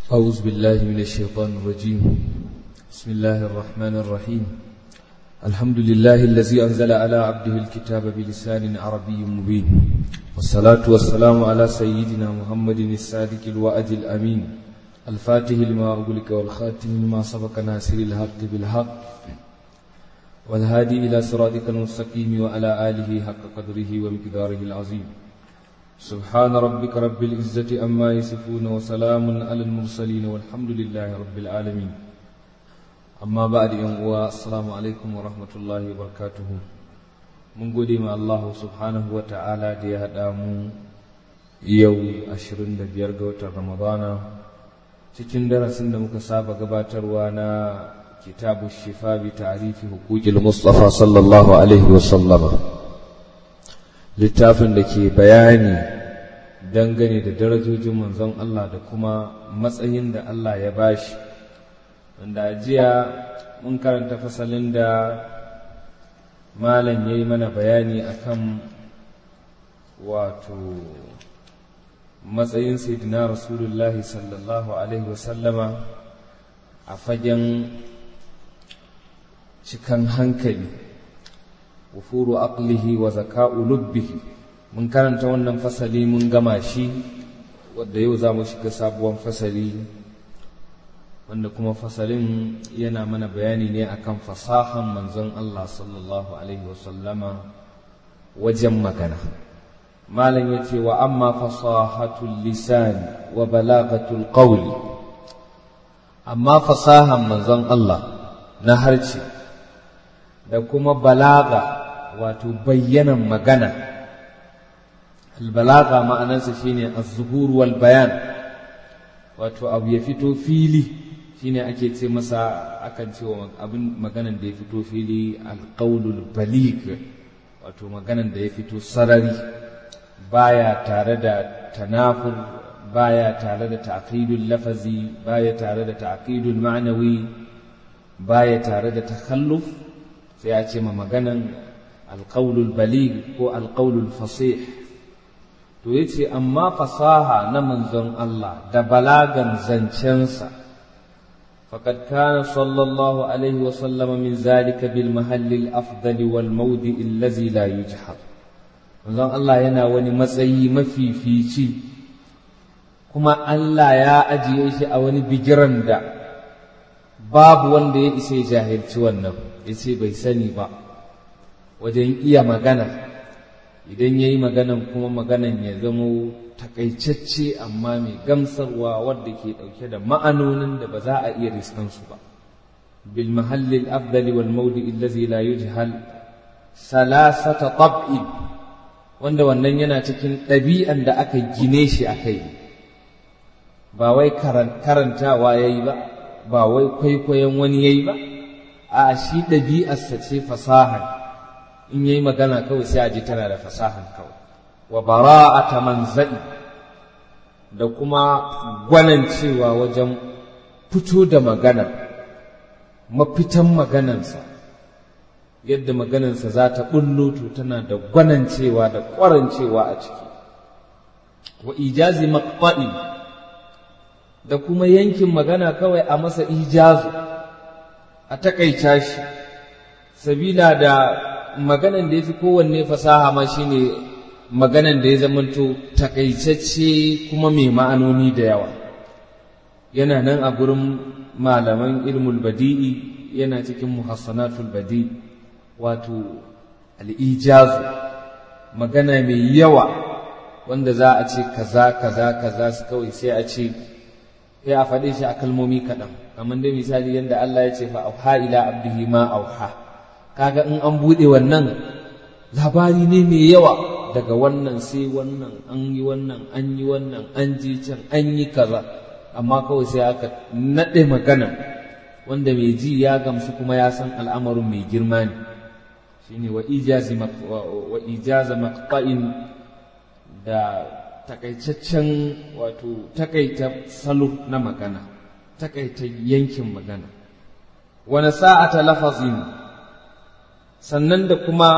أعوذ بالله من الشيطان الرجيم بسم الله الرحمن الرحيم الحمد لله الذي أنزل على عبده الكتاب بلسان عربي مبين والصلاة والسلام على سيدنا محمد الصادق الوعد الأمين الفاتح لما أغلق والخاتم لما سبق ناصر الحق بالحق والهادي إلى صراطك المستقيم وعلى آله حق قدره ومقداره العظيم سبحان ربك رب العزة أما يصفون وسلام على المرسلين والحمد لله رب العالمين أما بعد يوم السلام عليكم ورحمة الله وبركاته من قدم الله سبحانه وتعالى دي هدامو يو أشرين دبير قوة رمضان cikin darasin da muka saba gabatarwa na kitabu shifa bi ta'rifi huquqil mustafa sallallahu alaihi wa sallama littafin da ke bayani dangane da darajojin manzon Allah da kuma matsayin da Allah ya bashi wanda jiya mun karanta fasalin da malam yayi mana bayani akan wato matsayin sayyidina rasulullahi sallallahu alaihi wasallama a fagen cikan hankali wufuru aqlihi wa zaka'u lubbihi mun karanta wannan fasali mun gama shi wadda yau za mu shiga sabuwar fasali wanda kuma fasalin yana mana bayani ne akan fasahan manzon Allah sallallahu alaihi wasallama wajen magana malam ya ce wa amma fasahatul lisan wa balagatul qawli amma fasahan manzon Allah na harce da kuma balaga wato bayyanan magana albalaga ma'anarsa shine az-zuhur wal bayan wato abu ya fito fili shine ake ce masa akan ce wa abin maganan da ya fito fili alqaulul balig wato maganan da ya fito sarari baya tare da tanafur baya tare da ta'qidul lafazi baya tare da ta'qidul ma'nawi baya tare da takhalluf sai ya ce ma maganan alqaulul baligh ko alqaulul fasih to yace amma fasaha na manzon Allah da balagan zancensa faqad kana sallallahu alaihi wa sallama min zalika bil mahalli al afdali wal mawdi allazi la yujhar manzon Allah yana wani matsayi mafifici kuma Allah ya ajiye shi a wani bigiran da babu wanda ya isa ya jahilci wannan ya ce bai sani ba wajen iya magana idan ya yi maganan kuma maganan ya zamo takaitacce amma mai gamsarwa wadda ke ɗauke da ma'anonin da ba za a iya riskansu ba bil mahallil afdali wal maudi allazi la yujhal salasata tab'in wanda wannan yana cikin ɗabi'an da aka gine shi a kai ba wai karantawa ya yi ba ba wai kwaikwayon wani ya yi ba a shi ɗabi'arsa ce fasahar in ya yi magana kawai sai a ji tana da fasahar kawai wa bara'ata manza'i da kuma gwanancewa wajen fito da magana mafitan maganansa yadda maganansa za ta ɓullo to tana da gwanancewa da ƙwarancewa a ciki wa ijazi maqta'in da kuma yankin magana kawai a masa ijazu a takaita shi sabila da maganan da ya fi kowanne fasaha ma shine maganan da ya zamanto takaitacce kuma mai ma'anoni da yawa yana nan a gurin malaman ilmul badi'i yana cikin muhassanatul badi wato al'ijazu magana mai yawa wanda za a ce kaza kaza kaza su kawai sai a ce sai a faɗe shi a kalmomi kaɗan kamar dai misali yadda Allah ya ce fa auha ila abdihi ma auha kaga in an buɗe wannan labari ne mai yawa daga wannan sai wannan an yi wannan an yi wannan an je can an yi kaza amma kawai sai aka naɗe magana wanda mai ji ya gamsu kuma ya san al'amarin mai girma ne shine wa ijazi wa ijaza maqta'in da takaitaccen wato takaita salo na magana takaita yankin magana wani sa'ata lafazin sannan da kuma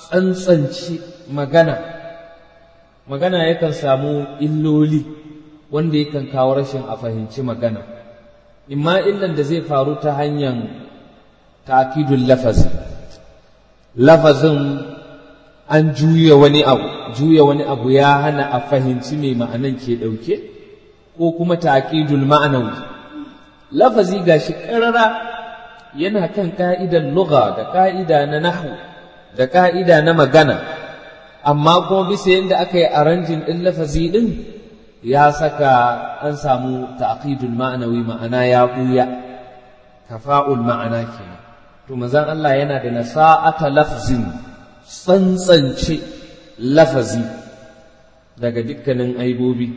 tsantsanci magana magana yakan samu illoli wanda yakan kawo rashin a fahimci magana imma illan da zai faru ta hanyar ta'kidul lafazi lafazin an juya wani abu juya wani abu ya hana a fahimci mai ma'anan ke ɗauke ko kuma ta'kidul ma'anawi lafazi gashi ƙarara yana kan ka'idan lugha da ka'ida na nahwu da ka'ida na magana amma kuma bisa yadda aka yi aranjin ɗin lafazi ɗin ya saka an samu ta'qidul ma'anawi ma'ana ya ɓuya kafa'ul ma'ana kenan to manzon Allah yana da nasa'ata lafzin tsantsance lafazi daga dukkanin aibobi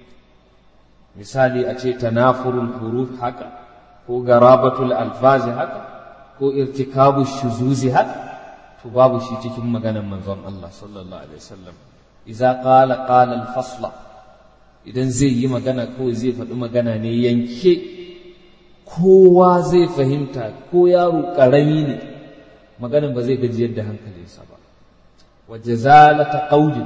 misali a ce tanafurul huruf haka ko garabatul alfazi haka ko irtikabu shuzuzi haka to babu shi cikin maganar manzon Allah sallallahu alaihi wasallam idza qala qala al-fasla idan zai yi magana kawai zai faɗi magana ne yanke kowa zai fahimta ko yaro ƙarami ne maganin ba zai gajiyar da hankalinsa ba waje zalata ƙaudin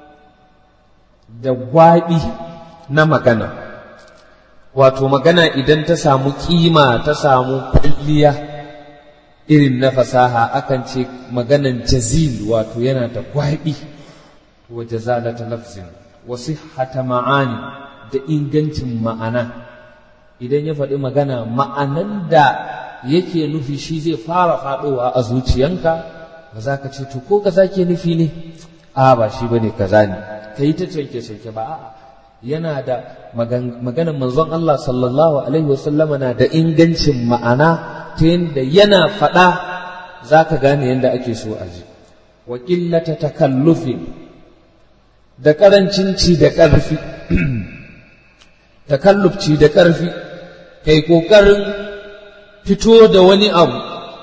da gwaɓi na magana wato magana idan ta samu ƙima ta samu kwalliya irin na fasaha akan ce maganan jazil wato yana da gwaɓi waje zalata lafzin wasu hata ma'ani da ingancin ma'ana idan ya faɗi magana ma'anan da yake nufi shi zai fara faɗowa a zuciyanka ba za ka ce to ko kaza ke nufi ne a ba shi bane kaza ne ka yi ta canke canke ba a'a yana da maganar manzon Allah sallallahu alaihi wasallam na da ingancin ma'ana ta yadda yana faɗa za ka gane yadda ake so a ji wa ƙillata takallufin da ƙarancin ci da ƙarfi takallufci da ƙarfi kai ƙoƙarin fito da wani abu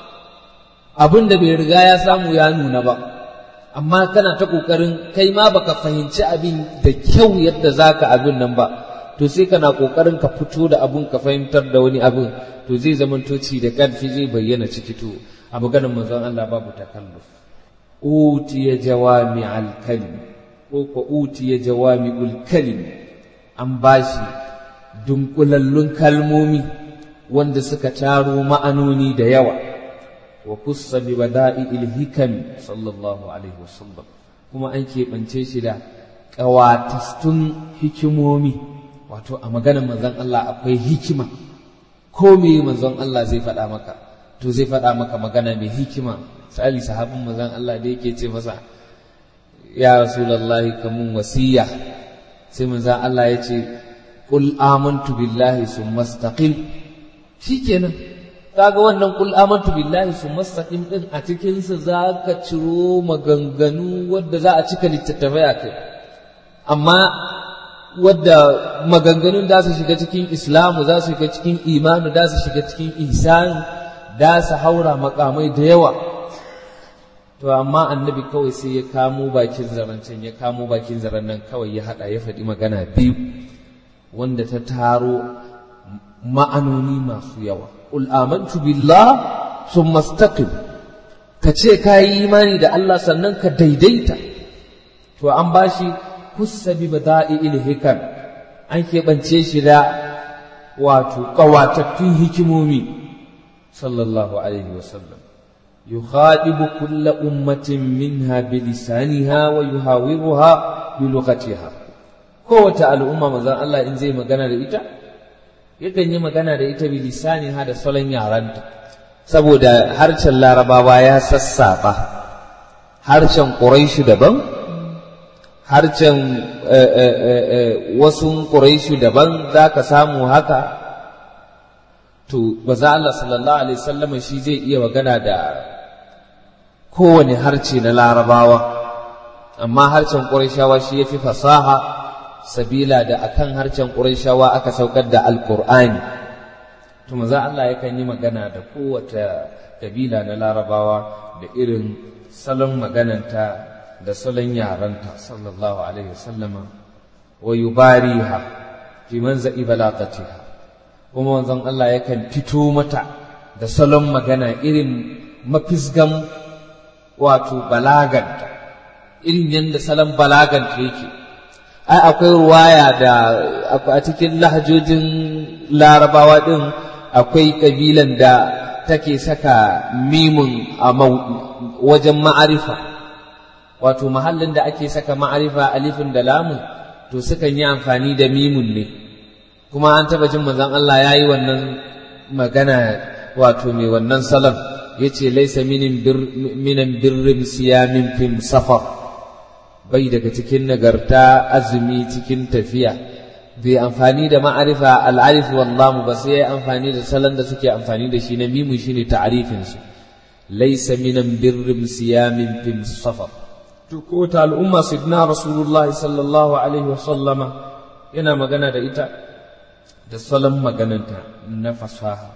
abin da bai riga ya samu ya nuna ba amma kana ta ƙoƙarin kai ma baka fahimci abin da kyau yadda za ka abin nan ba to sai kana ƙoƙarin ka fito da abin ka fahimtar da wani abin to zai zama toci da ƙarfi zai bayyana ciki to a maganar manzon Allah babu takalluf utiya jawami al-kalim ko ko utiya jawami al-kalim an bashi dunkulallun kalmomi wanda suka taro ma'anoni da yawa wa kussa bi bada'i'il hikam sallallahu alaihi wasallam kuma an keɓance shi da ƙawatastun hikimomi wato a maganar manzon Allah akwai hikima ko me manzon Allah zai faɗa maka to zai faɗa maka magana mai hikima misali sahabin manzon Allah da yake ce masa ya rasulullahi kamun wasiya sai manzon Allah ya ce qul amantu billahi summa istaqim shikenan kaga wannan qul amantu billahi summa istaqim din a cikin sa zaka ciro maganganu wadda za a cika littattafai a kai amma wadda maganganun da su shiga cikin islamu za su shiga cikin imanu da su shiga cikin ihsani da su haura makamai da yawa to amma annabi kawai sai ya kamo bakin zarancen ya kamo bakin zaren nan kawai ya hada ya faɗi magana biyu wanda ta taro ma'anoni masu yawa qul amantu billah summa istaqim ka ce ka yi imani da Allah sannan ka daidaita to an bashi kusa bi bada'il hikam an keɓance shi da wato ƙawatattun hikimomi sallallahu alaihi wasallam yukhadibu kulla ummatin minha bilisaniha wa yuhawiruha bi lughatiha kowace al'umma manzon Allah in zai magana da ita yakan yi magana da ita bilisaniha da salon yaranta saboda harshen larabawa ya sassaɓa harshen ƙuraishu daban harshen wasu ƙuraishu daban za ka samu haka to ba za Allah sallallahu alaihi wasallam shi zai iya magana da kowane harce na larabawa amma harshen ƙuraishawa shi ya fi fasaha sabila da akan harshen ƙuraishawa aka saukar da alƙur'ani to maza Allah yakan yi magana da kowace kabila na larabawa da irin salon magananta da salon yaranta sallallahu alaihi wasallama wa yubariha fi manza'i balagatiha kuma wanzan Allah yakan fito mata da salon magana irin mafisgan wato balaganta irin yadda salon balaganta yake ai akwai ruwaya da a cikin lahajojin larabawa din akwai kabilan da take saka mimun a wajen ma'arifa wato mahallin da ake saka ma'arifa alifin da lamun to sukan yi amfani da mimun ne kuma an taba jin manzon Allah ya yi wannan magana wato mai wannan salon ya ce laisa minan birrin siyamin fim safar bai daga cikin nagarta azumi cikin tafiya bai amfani da ma'arifa al'arif wallahu ba sai ya amfani da salon da suke amfani da shi na mimu shine ta'arifin su laisa minan birrin siyamin fim safar to ko ta al'umma sidna rasulullah sallallahu alaihi wa sallama yana magana da ita da salon magananta na fasaha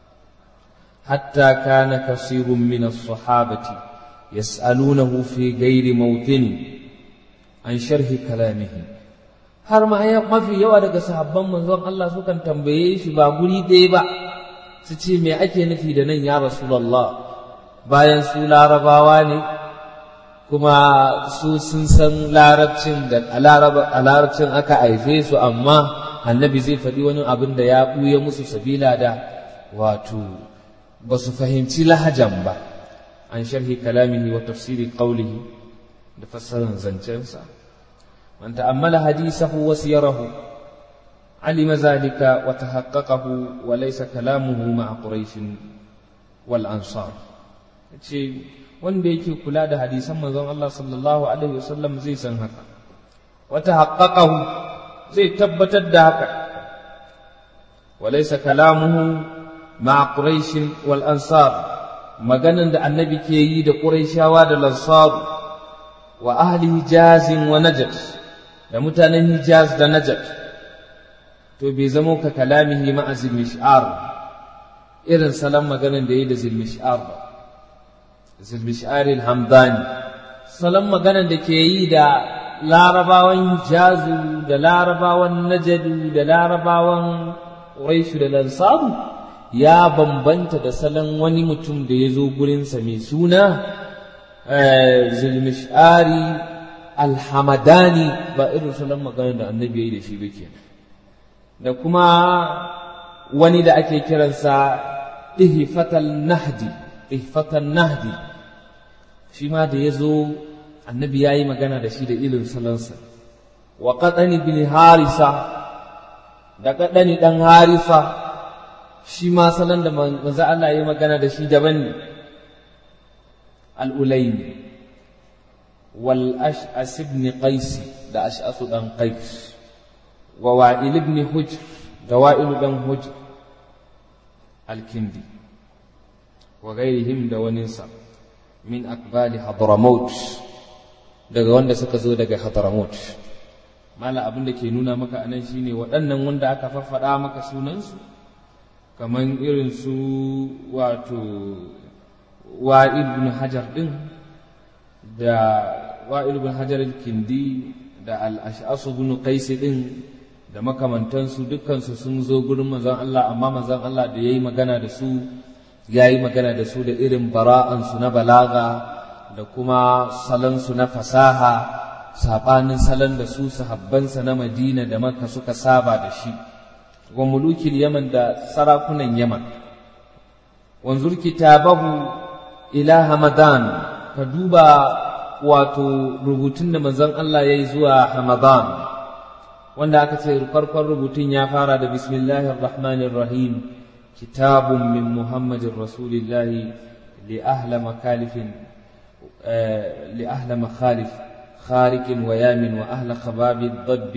hatta kana kasirun min as-sahabati yas'alunahu fi ghairi mawtin an sharhi kalamihi har ma mafi yawa daga sahabban manzon Allah sukan tambaye shi ba guri ɗaya ba su ce me ake nufi da nan ya rasulullah bayan su larabawa ne kuma su sun san larabcin da a larabcin aka haife su amma annabi zai faɗi wani abin da ya ɓuya musu sabila da wato ba su fahimci lahajan ba an sharhi kalamihi wa tafsiri qawlihi da fassarar zancensa man ta'ammala hadisahu wa siyarahu alima zalika wa tahaqqaqahu wa laysa kalamuhu ma'a quraish wal ansar ce wanda yake kula da hadisan manzon Allah sallallahu alaihi wasallam zai san haka wa tahaqqaqahu zai tabbatar da haka walaysa kalamuhu ma quraish wal ansar maganan da annabi ke yi da quraishawa da lansar wa ahli hijaz wa najd da mutanen hijaz da najd to bai zamo ka kalamihi ma azil mish'ar irin salon maganan da yi da zil mish'ar ba zil mish'ar al-hamdani salon maganan da ke yi da larabawan jazu da larabawan najadu da larabawan ƙuraishu da lansaru ya bambanta da salon wani mutum da ya zo gurinsa mai suna zulmishari alhamadani ba irin salon magana da annabi ya yi da shi ba kenan da kuma wani da ake kiransa ihfatal nahdi ihfatal nahdi shi ma da ya zo annabi ya yi magana da shi da ilin salonsa wa qaɗani bin harisa da qaɗani ɗan harisa shi ma salon da manzo Allah ya yi magana da shi daban ne al-ulaym wal ash'as ibn qais da ash'as dan qais wa wa'il ibn hujr da wa'il dan hujr al-kindi wa ghairihim da waninsa min akbali hadramaut daga wanda suka zo daga Hadramaut mala abin da ke nuna maka anan shine waɗannan wanda aka faffaɗa maka sunansu kamar irin su wato wa'il bin hajar din da wa'il bin hajar kindi da al-ash'asu bin qais din da makamantansu dukkansu sun zo gurin manzon Allah amma manzon Allah da yayi magana da su yayi magana da su da irin bara'ansu na balaga da kuma salonsu na fasaha saɓanin salon da su sahabbansa na madina da maka suka saba da shi wa mulukin yaman da sarakunan yaman wanzur kitabahu ila hamadan ka duba wato rubutun da manzon Allah ya yi zuwa hamadan wanda aka ce farkon rubutun ya fara da bismillahir rahmanir rahim kitabun min muhammadin rasulillahi li ahla makalifin لأهل مخالف خارق ويام وأهل خباب الضب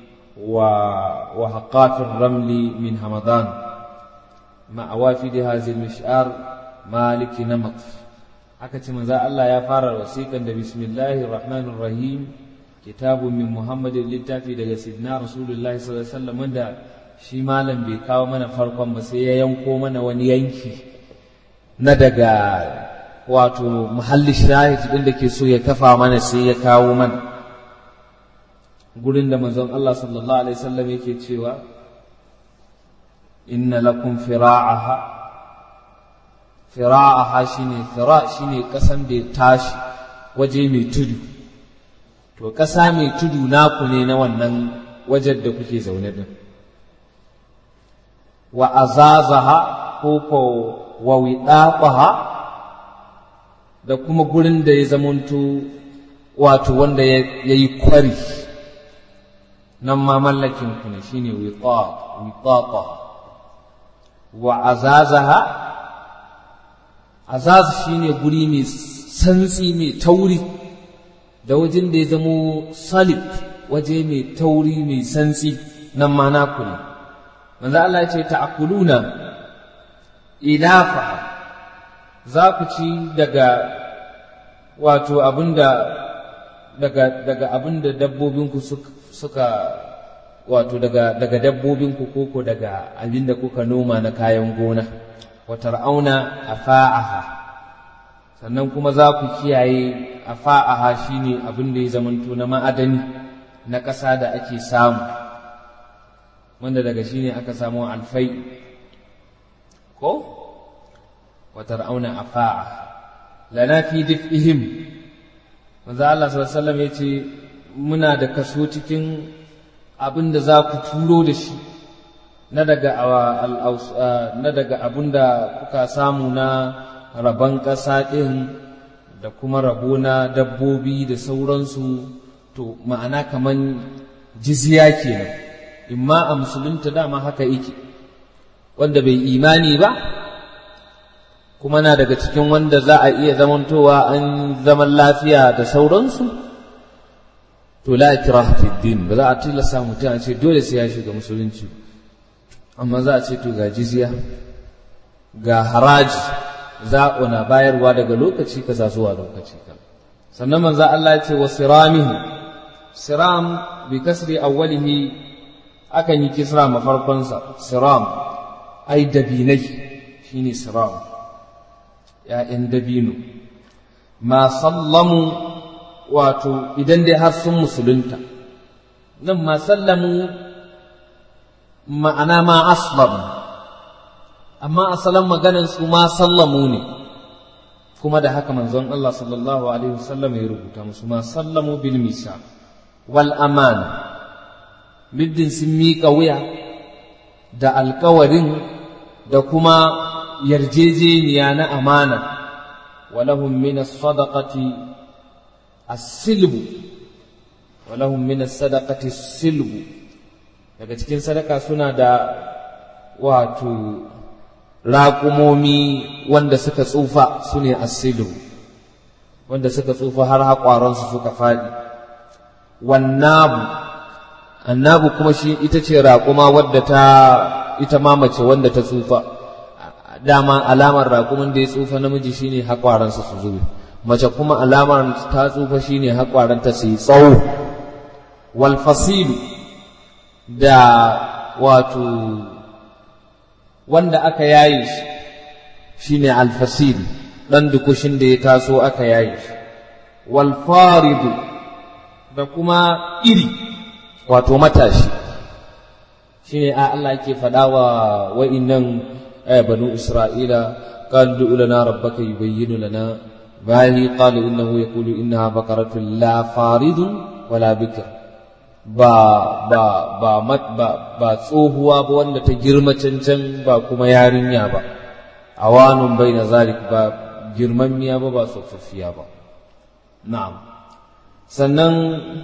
وهقاف الرمل من همضان مع وافد هذه المشعار مالك نمط أكت من ذا الله يا فار وسيقا بسم الله الرحمن الرحيم كتاب من محمد للتافي daga سيدنا رسول الله صلى الله عليه وسلم wanda shi malam bai kawo mana farkon ba sai ya yanko mana wani yanki na daga wato muhalli shahid din da ke so ya kafa mana sai ya kawo mana gurin da manzon Allah sallallahu alaihi wasallam yake cewa inna lakum fira'aha fira'aha shine fira shine kasan da ya tashi waje mai tudu to ƙasa mai tudu naku ne na wannan wajen da kuke zaune din wa azazaha ko ko wa wiɗaɓaha da kuma gurin da ya zamanto wato wanda ya yi kwari nan ma mallakin ku ne shine wiɗaɓa wa azazaha azaz shine guri mai santsi mai tauri da wajen da ya zamo salib waje mai tauri mai santsi nan ma naku ne manzo Allah ya ce ta'kuluna ilafa za ku ci daga wato abinda daga daga abinda dabbobinku suka wato daga daga dabbobinku koko daga abinda kuka noma na kayan gona wa tar'auna afa'aha sannan kuma za ku kiyaye afa'aha shine abin da ya zamanto na ma'adani na ƙasa da ake samu wanda daga shine aka samu alfai ko watar auna afa'a lana fi dif'ihim manzo Allah sallallahu alaihi wasallam yace muna da kaso cikin abin da za ku turo da shi na daga na daga abin da kuka samu na rabon ƙasa ɗin da kuma rabo na dabbobi da sauransu to ma'ana kaman jizya kenan imma a musulunta dama haka yake wanda bai imani ba kuma na daga cikin wanda za a iya zamantowa an zaman lafiya da sauransu to la ikraha fi din ba za a tilasta mutum a ce dole sai ya shiga musulunci amma za a ce to ga jizya ga haraji za na bayarwa daga lokaci kaza zuwa lokaci kaza sannan manzo Allah ya ce wa siramihi siram bi kasri awwalihi akan yi kisra mafarkonsa siram ai dabinai shine siram ‘ya'yan dabino ma sallamu wato idan dai har sun musulunta nan ma sallamu ma'ana ma aslam amma asalin maganan su ma sallamu ne kuma da haka manzon Allah sallallahu alaihi wasallam ya rubuta musu ma sallamu bil misa wal amana middin sun miƙa wuya da alkawarin da kuma yarjejeniya na amana walahum min as-sadaqati as-silbu walahum min as-sadaqati as-silbu daga cikin sadaka suna da wato raƙumomi wanda suka tsufa su ne as-silbu wanda suka tsufa har haƙwaransu suka faɗi wannabu annabu kuma shi ita ce raƙuma wadda ta ita ma mace wanda ta tsufa dama alamar raƙumin da ya tsufa namiji shine haƙwaransa su zube mace kuma alamar ta tsufa shine haƙwaranta su yi tsawo wal fasilu da wato wanda aka yaye shi shine al fasil dan dukushin da ya taso aka yaye shi wal faridu da kuma iri wato matashi shine a Allah yake faɗa wa wa'innan banu Isra'ila قال ادع لنا ربك يبين لنا باهي قال إنه يقول إنها بقرة لا فارض ولا بكر با با با مت با با tsohuwa ba wanda ta girma cancan ba kuma yarinya ba awanun bai na zalik ba girmammiya ba ba tsofaffiya ba na'am sannan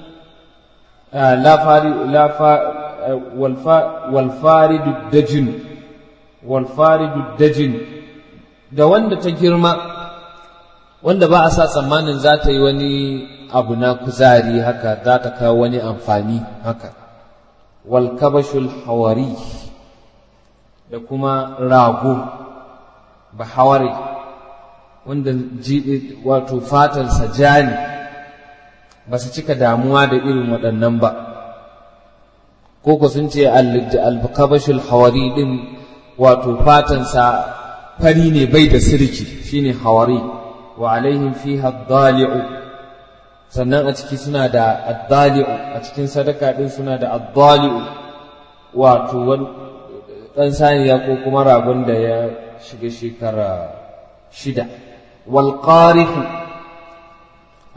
walfaridu dajin walfaridu dajin da wanda ta girma wanda ba a sa tsammanin za ta yi wani abu na kuzari haka za ta kawo wani amfani haka walkabashul hawari da kuma rago ba hawari wanda wato fatansa ja ne ba su cika damuwa da irin waɗannan ba koko sun ce alkabashul hawari ɗin wato fatansa fari ne bai da sirki shine hawari wa alaihim fiha dali'u sannan a ciki suna da addali'u a cikin sadaka ɗin suna da addali'u wato ɗan saniya ko kuma ragon da ya shiga shekara shida wal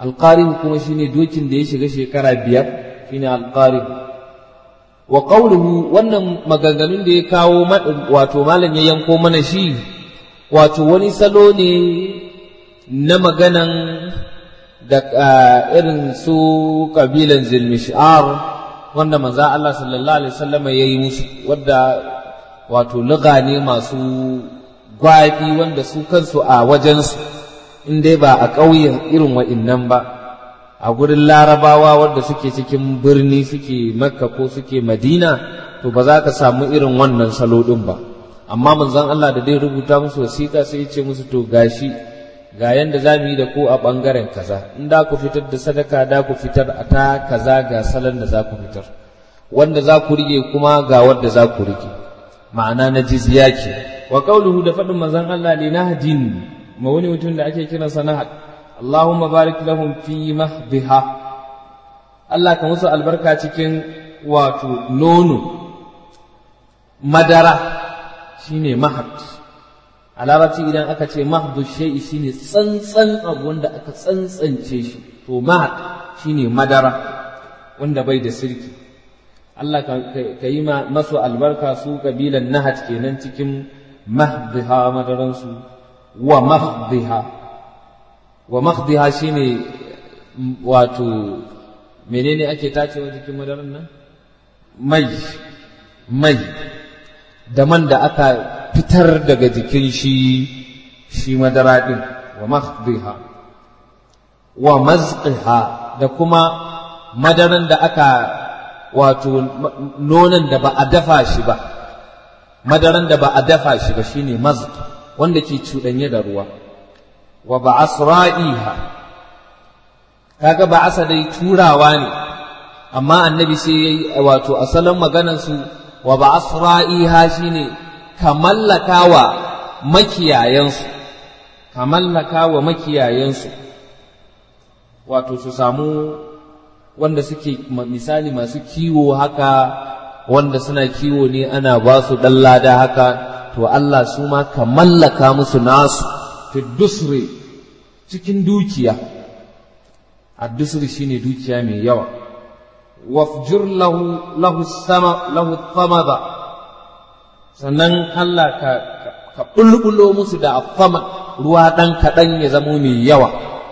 alqarib kuma shine dokin da ya shiga shekara biyar shine alqarib wa qawluhu wannan maganganun da ya kawo wato malam ya yanko mana shi wato wani salo ne na maganan da irin su kabilan zilmishar wanda manzo Allah sallallahu alaihi wasallam ya yi musu wadda wato luga ne masu gwafi wanda su kansu a wajensu in dai ba a ƙauyen irin wa'innan ba a gurin larabawa wadda suke cikin birni suke makka ko suke madina to ba za ka samu irin wannan salo ɗin ba amma manzon Allah da dai rubuta musu wasiƙa sai ya ce musu to gashi ga yanda za mu yi da ku a ɓangaren kaza in da ku fitar da sadaka da ku fitar a ta kaza ga salon da za ku fitar wanda za ku rige kuma ga wanda za ku rige ma'ana na jizya ke wa qauluhu da faɗin manzon Allah li nahdin ma wani mutum da ake kiransa nahad Allahumma barik lahum fi mahdiha Allah ka musu albarka cikin wato nono madara shine mahad a larabci idan aka ce mahdu shay'i shine tsantsan abu wanda aka tsantsance shi to mahad shine madara wanda bai da sirki Allah ka yi masu albarka su kabilan nahat kenan cikin mahdiha madaransu wa mahdiha wa mahdiha shine wato menene ake tacewa jikin madaran nan mai mai da man da aka fitar daga jikin shi shi madara din wa mahdiha wa mazqiha da kuma madaran da aka wato nonon da ba a dafa shi ba madaran da ba a dafa shi ba shine mazq wanda ke cuɗanye da ruwa wa ba'asra'iha kaga ba'asa dai turawa ne amma annabi sai yayi wato asalin maganar su wa ba'asra'iha shine kamallakawa makiyayansu kamallakawa makiyayansu wato su samu wanda suke misali masu kiwo haka wanda suna kiwo ne ana ba su ɗan lada haka to Allah su ma ka mallaka musu nasu fi dusri cikin dukiya a dusri shine dukiya mai yawa wafjur lahu lahu sama lahu thamada sannan Allah ka ka bulbulo musu da afama ruwa ɗan kaɗan ya zamo mai yawa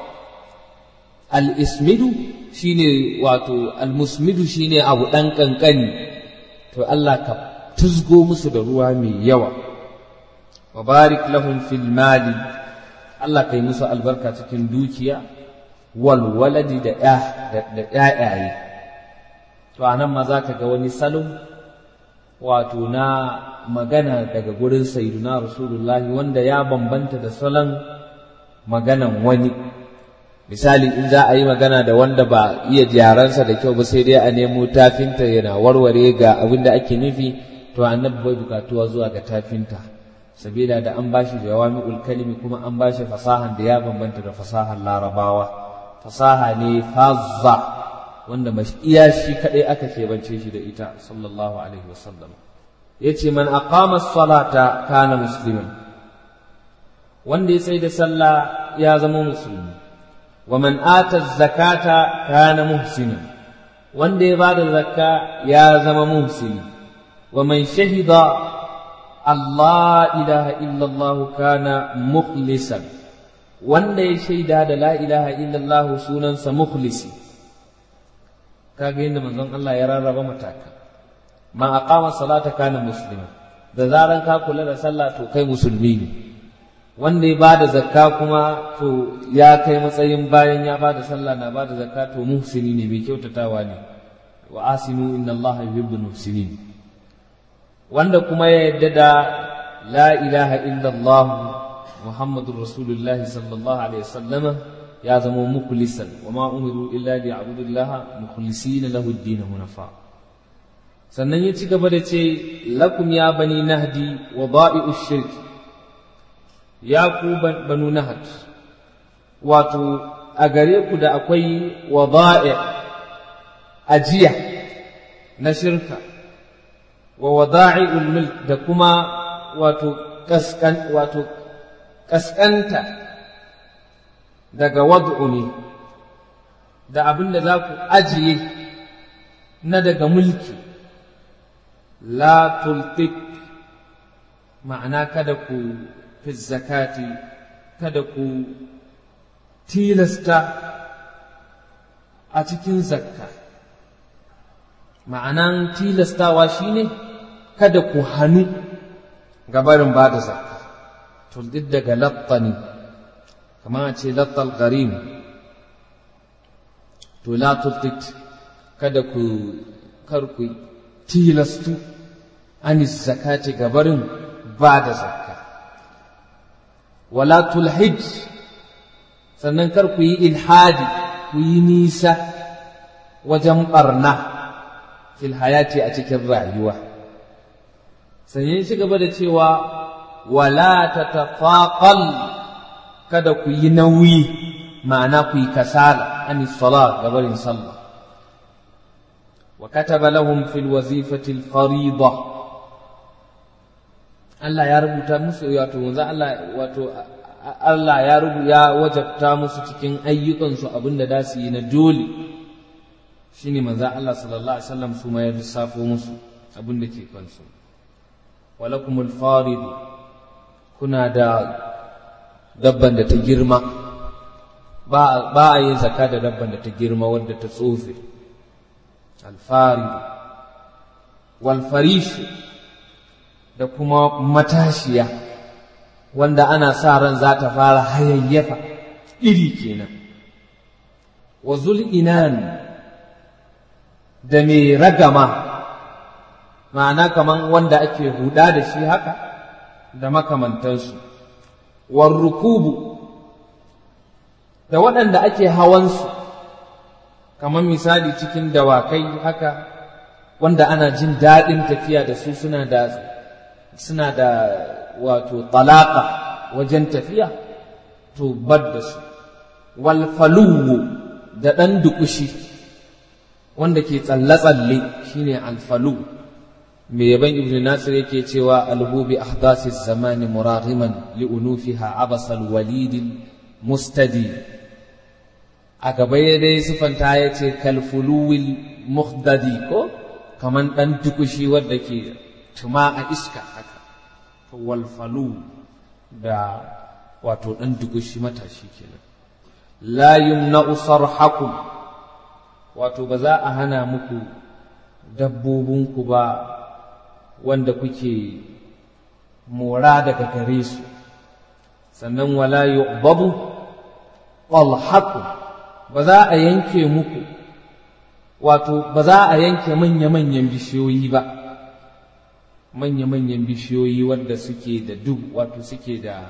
al-ismidu shine wato al-musmidu shine abu ɗan ƙanƙani to Allah ka tuzgo musu da ruwa mai yawa wa barik lahum fil mali Allah kai musu albarka cikin dukiya wal waladi da da ƴaƴaye to anan ma zaka ga wani salo wato na magana daga gurin sayyiduna rasulullahi wanda ya bambanta da salon maganan wani misali in za a yi magana da wanda ba iya jaransa da kyau ba sai dai a nemo tafinta yana warware ga abin da ake nufi to annabi bai bukatuwa zuwa ga tafinta sabila da an bashi jawami'ul kalimi kuma an bashi fasahan da ya bambanta da fasahan larabawa fasaha ne fazza wanda iya shi kadai aka keɓance shi da ita sallallahu alaihi wasallam yace man aqama as-salata kana musliman wanda ya tsaye da sallah ya zama musulmi ومن آتى الزكاة كان محسنا wanda ya bada zakka ya zama muhsini wa man shahida Allah ilaha illallah kana mukhlisan wanda ya shaida da la ilaha illallah sunansa mukhlisi kaga yadda manzon Allah ya rarraba mataka man aqama salata kana muslima da zaran ka kula da sallah to kai musulmi ne wanda ya bada zakka kuma to ya kai matsayin bayan ya bada sallah na bada zakka to muhsini ne mai kyautatawa ne wa asinu inna allaha yuhibbul muhsinin wanda kuma ya yadda da la ilaha illallah muhammadur rasulullahi sallallahu alaihi wasallam ya zama mukhlisan wa ma umiru illa liya'budullaha mukhlisina lahu ad-din hunafa sannan ya ci gaba da ce lakum ya bani nahdi wa ba'i'u shirk ya ku banu nahd wato a gare ku da akwai wada'i ajiya na shirka wa wada'i'ul mulk da kuma wato kaskan wato kaskanta daga wad'u ne da abin da za ku ajiye na daga mulki la tultik ma'ana kada ku fi zakati kada ku tilasta a cikin zakka ma'anan tilastawa shine kada ku hannu gabarin ba da zakka tuldid daga lattani kamar a ce lattal garim to la tultit kada ku kar ku tilastu anis zakati gabarin ba da zakka wala tulhij sannan kar ku yi ilhadi ku yi nisa wajen barna fil hayati a cikin rayuwa sannan shi gaba da cewa wala tatafaqal kada ku yi nauyi ma'ana ku yi kasala ani salat gabarin sallah wa kataba lahum fil wazifati al fariḍa Allah ya rubuta musu wato manzo Allah wato Allah ya rubu ya wajabta musu cikin ayyukansu abinda da su yi na dole shine manzo Allah sallallahu alaihi wasallam su ma ya lissafo musu abinda ke kansu walakumul farid kuna da dabban da ta girma ba ba a yin zakka da dabban da ta girma wadda ta tsofe alfarid wal farish da kuma matashiya wanda ana sa ran za ta fara hayayyafa iri kenan wa zul'inan da mai ragama ma'ana kaman wanda ake huda da shi haka da makamantansu war rukubu da waɗanda ake hawansu kamar misali cikin dawakai haka wanda ana jin daɗin tafiya da su suna da suna da wato talaka wajen tafiya to bar da su walfaluwu da ɗan dukushi wanda ke tsalle-tsalle shine alfalu mai yaban ibn nasir yake cewa alhubi ahdasi zamani murariman li'unufiha abasal walidin mustadi a gaba ya dai sifanta ya ce kalfuluwil muhdadi ko kaman ɗan dukushi wadda ke tuma a iska haka walfalu da wato ɗan dugushi matashi kenan la yumna'u sarhakum wato ba za a hana muku dabbobinku ba wanda kuke mora daga gare su sannan wala yu'babu qalhakum ba za a yanke muku wato ba za a yanke manya-manyan bishiyoyi ba manya-manyan bishiyoyi wadda suke da duk wato suke da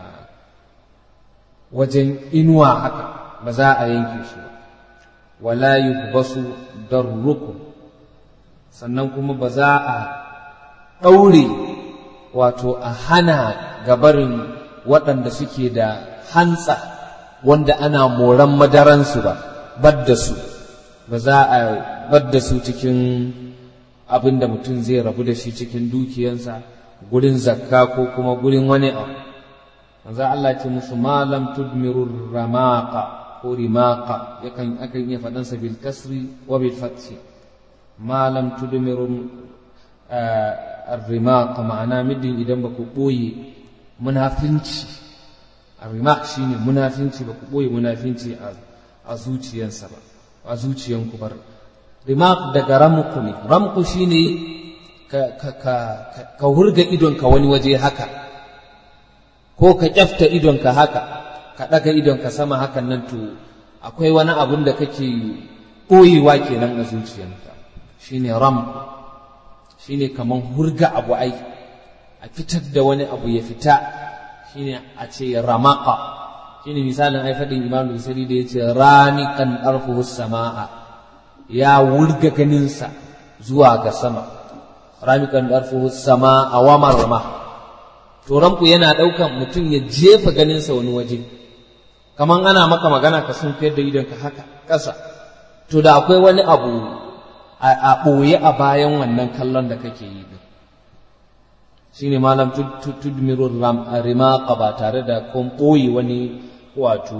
wajen inuwa haka ba za a yanke su ba wala yubbasu darrukum sannan kuma ba za a ɗaure wato a hana gabarin waɗanda suke da hantsa wanda ana moran madaransu ba badda su ba za a badda su cikin abin da mutum zai rabu da shi cikin dukiyansa gurin zakka ko kuma gurin wani abu manzo Allah ce musu malam tudmiru ramaqa ko rimaqa yakan akan iya faɗan sa bil kasri wa bil fathi malam tudmiru ar-rimaqa ma'ana midin idan ba ku boye munafinci ar-rimaq shine munafinci ba ku boye munafinci a zuciyansa ba a zuciyanku bar rimaq daga ramku ne ramku shine ka ka ka ka hurga idonka wani waje haka ko ka kyafta idonka haka ka ɗaga idonka sama hakan nan to akwai wani abun da kake ɓoyewa kenan a zuciyanka shine ram shine kaman hurga abu ai a fitar da wani abu ya fita shine a ce ramaka shine misalin ai faɗin imam Bukhari da yace ramiqan arfuhu samaa ya wurga ganinsa zuwa ga sama ramiqan arfuhu samaa wa marma to ranku yana ɗaukan mutum ya jefa ganinsa wani waje kaman ana maka magana ka sun fiyar da idonka haka ƙasa to da akwai wani abu a ɓoye a bayan wannan kallon da kake yi din shine malam tudmiru rimaqa ba tare da kun ɓoye wani wato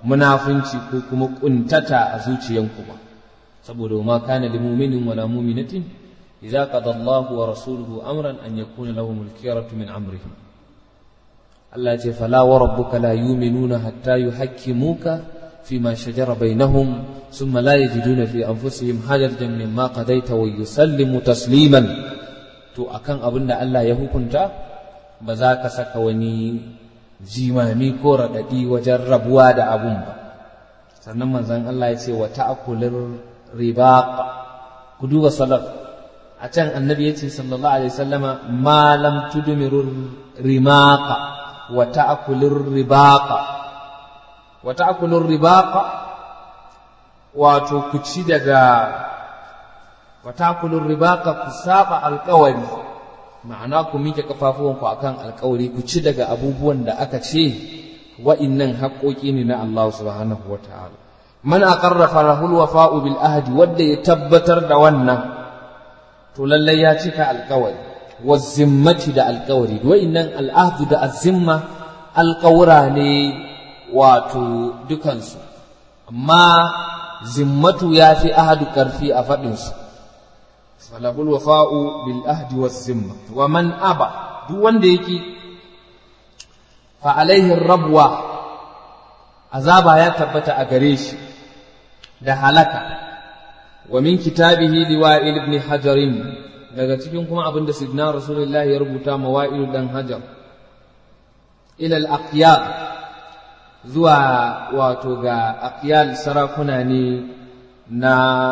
munafunci ko kuma kuntata a zuciyanku ba saboda ma kana lil mu'minin wala mu'minatin idza qada Allahu wa rasuluhu amran an yakuna lahum al-khiyaratu min amrihim Allah ya ce fala wa rabbuka la yu'minuna hatta yuhakkimuka فيما شجر بينهم ثم لا يجدون في أنفسهم حاجة مما قضيت ويسلموا تسليما to akan abin da Allah ya hukunta ba za ka saka wani jimami ko raɗaɗi wajen rabuwa da abun ba sannan manzon Allah ya ce wa ta'kulir ribaq ku duba salaf a can annabi ya ce sallallahu alaihi wasallama ma lam tudmiru rimaqa wa ta'kulir ribaqa wa ta'kulur ribaqa wato ku ci daga wa ta'kulur ribaqa ku saba alƙawari ma'ana ku miƙe kafafuwanku akan alƙawari ku ci daga abubuwan da aka ce wa'innan haƙoƙi ne na Allah subhanahu wa ta'ala man aqarra farahul wafa'u bil ahdi wanda ya tabbatar da wannan to lallai ya cika alƙawari wa zimmati da alƙawari wa'innan al'ahdu da azimma alƙawura ne wato dukansu amma zimmatu ya fi ahadu ƙarfi a faɗinsu falahul wafa'u bil ahdi was zimma wa man aba duk wanda yake fa alaihi rabwa azaba ya tabbata a gare shi da halaka wa min kitabihi liwa'il ibn hajarin daga cikin kuma abinda sidna rasulullahi ya rubuta mawa'il dan hajar ila al-aqyab zuwa wato ga aqyal sarakuna ne na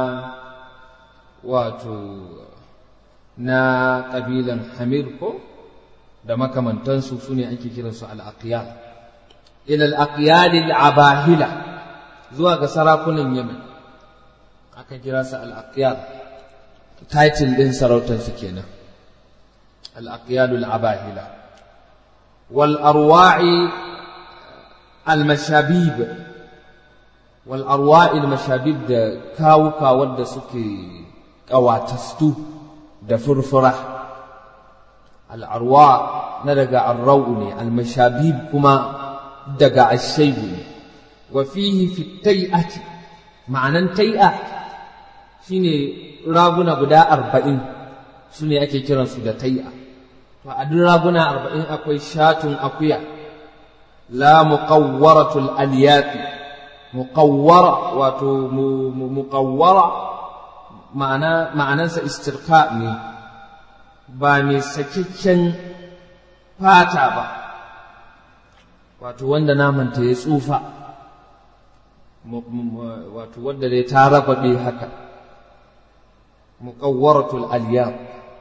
wato na ƙabilan hamir ko da makamantansu su ne ake kiransu al-aqyal ila al-aqyal al-abahila zuwa ga sarakunan yamen aka kira su al-aqyal title din sarautarsu kenan al-aqyal al-abahila wal arwa'i المشابيب والأرواء المشابيب da kawuka wadda suke ƙawatastu da furfura al'arwa na daga arrau ne almashabib kuma daga ashaibu ne wa fihi fi tai'ati ma'anan tai'a shine raguna guda arba'in su ne ake kiransu da tai'a to a duk raguna arba'in akwai shatun akuya لا مقورة الأليات مقورة واتو مقورة معنى معنى استرقاء ne ba mai sakakken fata ba wato wanda namanta ya tsufa wato wanda dai ta rababe haka muqawwaratul aliyat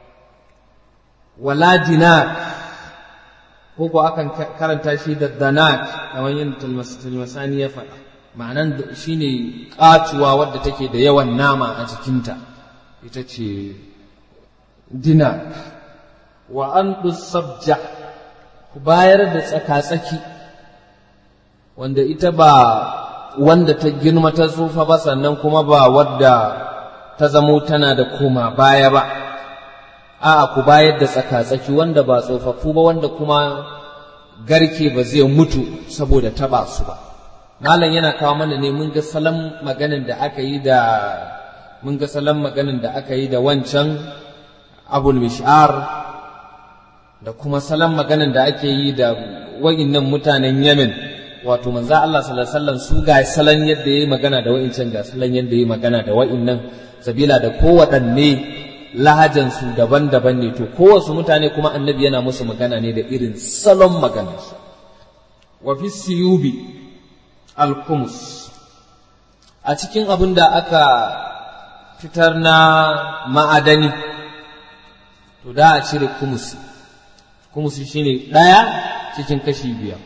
wala dinar ko ko akan karanta shi da danat kamar yin tilmasani ya faɗa ma'anan shine ƙatuwa wadda take da yawan nama a jikinta ita ce dina wa an sabja ku bayar da tsaka-tsaki wanda ita ba wanda ta girma ta tsufa ba sannan kuma ba wadda ta zamo tana da koma baya ba a'a ku bayar da tsaka-tsaki wanda ba tsofaffu ba wanda kuma garke ba zai mutu saboda taba su ba malam yana kawo mana ne mun ga salon maganin da aka yi da mun ga salon maganin da aka yi da wancan abul mish'ar da kuma salon maganin da ake yi da wa'innan mutanen yemen wato manzo Allah sallallahu alaihi wasallam su ga salon yadda yayi magana da wa'incan ga salon yadda yayi magana da wa'innan sabila da kowaɗanne lahajansu daban-daban ne to kowasu mutane kuma annabi yana musu magana ne da irin salon maganarsu wa fi siyubi alkumus a cikin abin da aka fitar na ma'adani to da a cire kumusi kumusi shine ɗaya cikin kashi biyar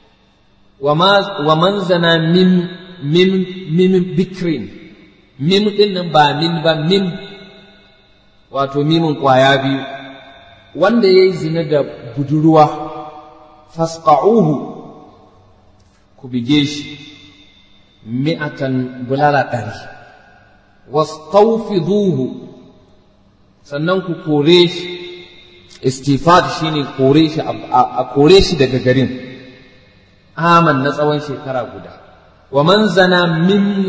wa man zana min min min bikrin min ɗin nan ba min ba min wato mimin ƙwaya biyu wanda ya yi zina da budurwa fasqa'uhu ku bige shi mi'atan bulala ɗari wastawfiduhu sannan ku kore shi istifad shine kore shi a kore shi daga garin aman na tsawon shekara guda wa man zana min